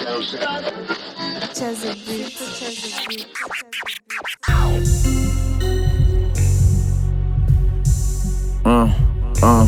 Cheza beat, cheza beat. Uh, uh.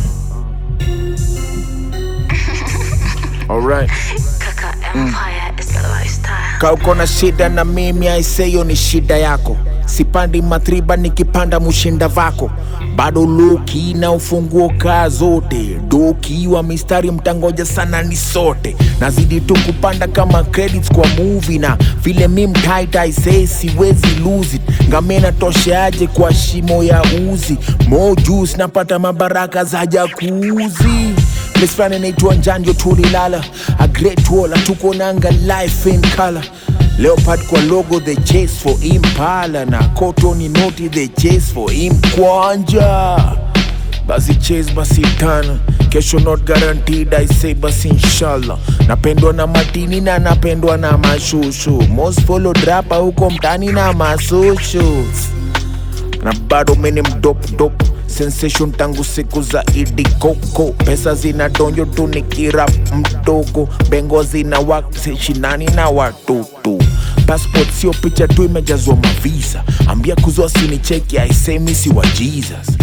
Alright. Kaka Empire is the lifestyle. Ka uko na shida na mimi aiseyo ni shida yako sipandi matriba nikipanda mushinda vako bado loki na ufunguo kaa zote doki wa mistari mtangoja sana ni sote nazidi tu kupanda kama credits kwa movie na vile mi mtight aisee siwezi lose it ngamena tosheaje kwa shimo ya uzi mo juice napata mabaraka za jakuzi Place fulani inaitwa Njanjo tulilala a great wall tuko nanga life in color Leopard kwa logo the chase for Impala na Cotton noti the chase for Imkwanja basi chase basi tana kesho not guaranteed I say basi inshallah napendwa na matini na napendwa na mashushu most follow drapa huko mtani na masushu na bado mini mdop dop sensation tangu siku za idi koko pesa zina donjo tu nikirap mdogo bengo zina wakishinani na watoto passport sio picha tu imejazwa mavisa ambia kuzwa sinicheki aisemi si wa jesus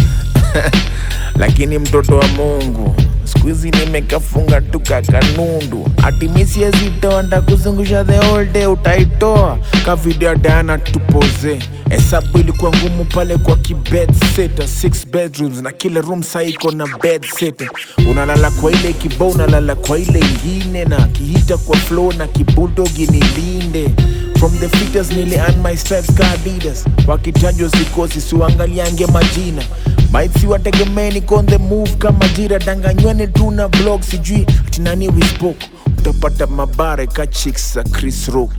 lakini mtoto wa mungu siku hizi nimekafunga tu kakanundu atimisiezitoa ndakuzungusha the whole day utaitoa ka video ya Diana tupoze hesabu ilikuwa ngumu pale kwa kibed sita six bedrooms na kila room saa iko na bed sita unalala kwa ile kibao unalala kwa ile ingine na kihita kwa flow na kibuldogi nilinde From the fittest nili earn my stripes ka Adidas wakitajwa sikosi siwangaliange majina maitsi wategemeni on the move kama jira danganywane tu na blog sijui ati nani we spoke utapata mabare ka chicks za Chris Rock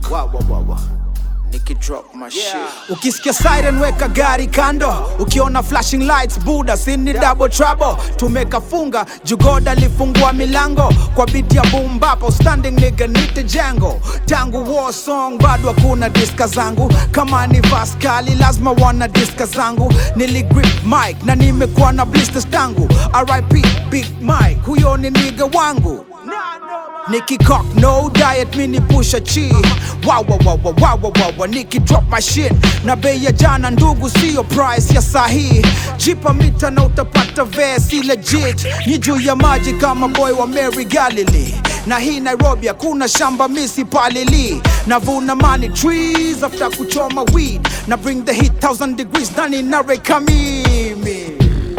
Nikidrop my shit ukisikia siren weka gari kando ukiona flashing lights buda sini double trouble tumekafunga jugoda lifungua milango kwa biti ya bumbapo standing nigga nite jango tangu war song bado hakuna diska zangu kama ni vaskali lazima wana diska zangu niligrip mic na nimekuwa na blisters tangu rip big mike huyo ni niga wangu Nicky cock, no diet, mini pusha chi wow, wow, wow, wow, wow, wow, wow, wow. Nicky drop my shit na bei ya jana ndugu sio price ya sahi jipa mita na utapata vesi legit ni juu ya maji kama boy wa Mary Galilee na hii Nairobi hakuna shamba misi palili navuna money trees after kuchoma weed na bring the heat thousand degrees ndani nareka mimi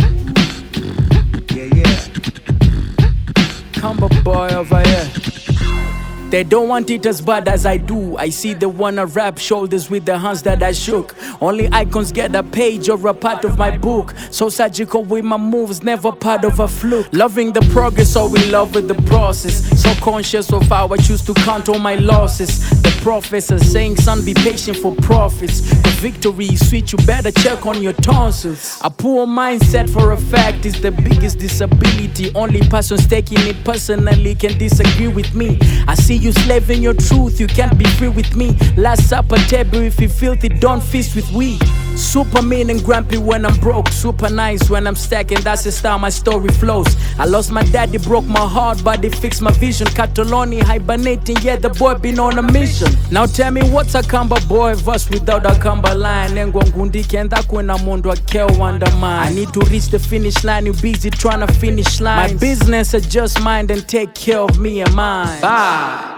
yeah, yeah. Combo boy over here. They don't want it as bad as I do. I see they wanna rap shoulders with the hands that I shook. Only icons get a page or a part of my book. So surgical with my moves, never part of a fluke. Loving the progress, so in love with the process. So conscious of how I choose to count all my losses. The professor saying, son, be patient for profits. The victory is sweet, you better check on your tonsils. A poor mindset for a fact is the biggest disability. Only persons taking it personally can disagree with me. I see you slaving your truth, you can't be free with me. Last supper table, if you filthy, don't feast with we. Super mean and grumpy when I'm broke, super nice when I'm stacking. That's the style my story flows. I lost my daddy, broke my heart, but it fixed my vision. Cataloni hibernating, yeah, the boy been on a mission. Now tell me what's a Kamba boy verse without a Kamba line? Nengwa ngundi kenda kwena mundu akeo undermine. I need to reach the finish line, you busy trying to finish line. My business, I just mind and take care of me and mine. Bye.